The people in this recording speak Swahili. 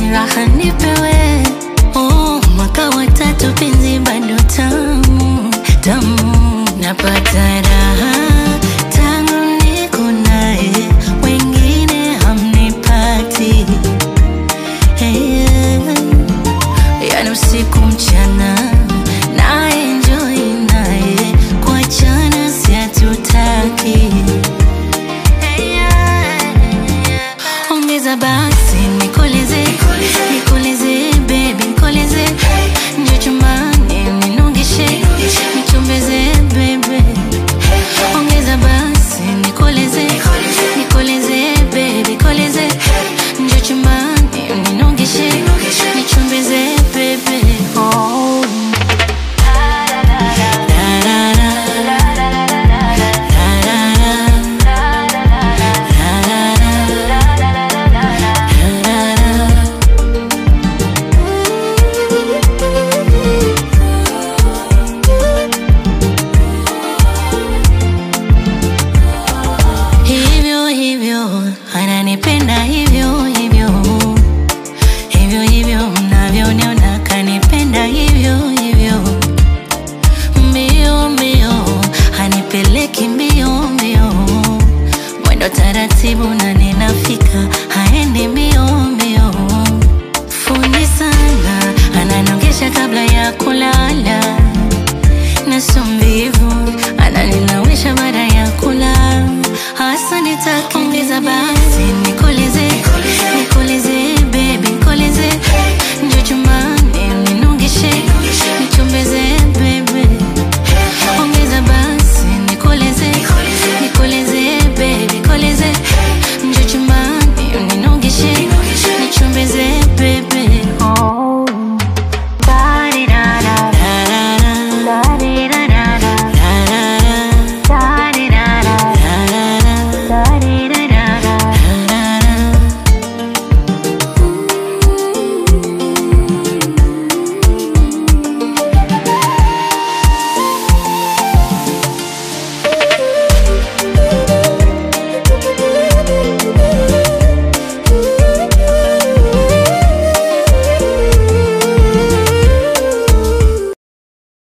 raha nipewe oh, mwaka watatu penzi bado tamu tamu napata raha tangu niko naye wengine hamnipati hey, yani usiku mchana na enjoy naye kuachana si hatutaki ongeza basi nikoleze nikoleze baby nikoleze njo chumbani ninongeshe nichombeze baby ongeza basi nikoleze nikoleze baby nikoleze njo chumbani ninongeshe nichombeze baby oh. hivyo hivyo ananipenda hivyo hivyo hivyo hivyo mnavyoniona kanipenda hivyo hivyo mbio mbio hanipeleki mbio mbio mwendo taratibu na ninafika haendi mbio mbio fundi sana ananongesha kabla ya kulala na sombivu ananinawisha baada ya kula hasa nitakiongeza basi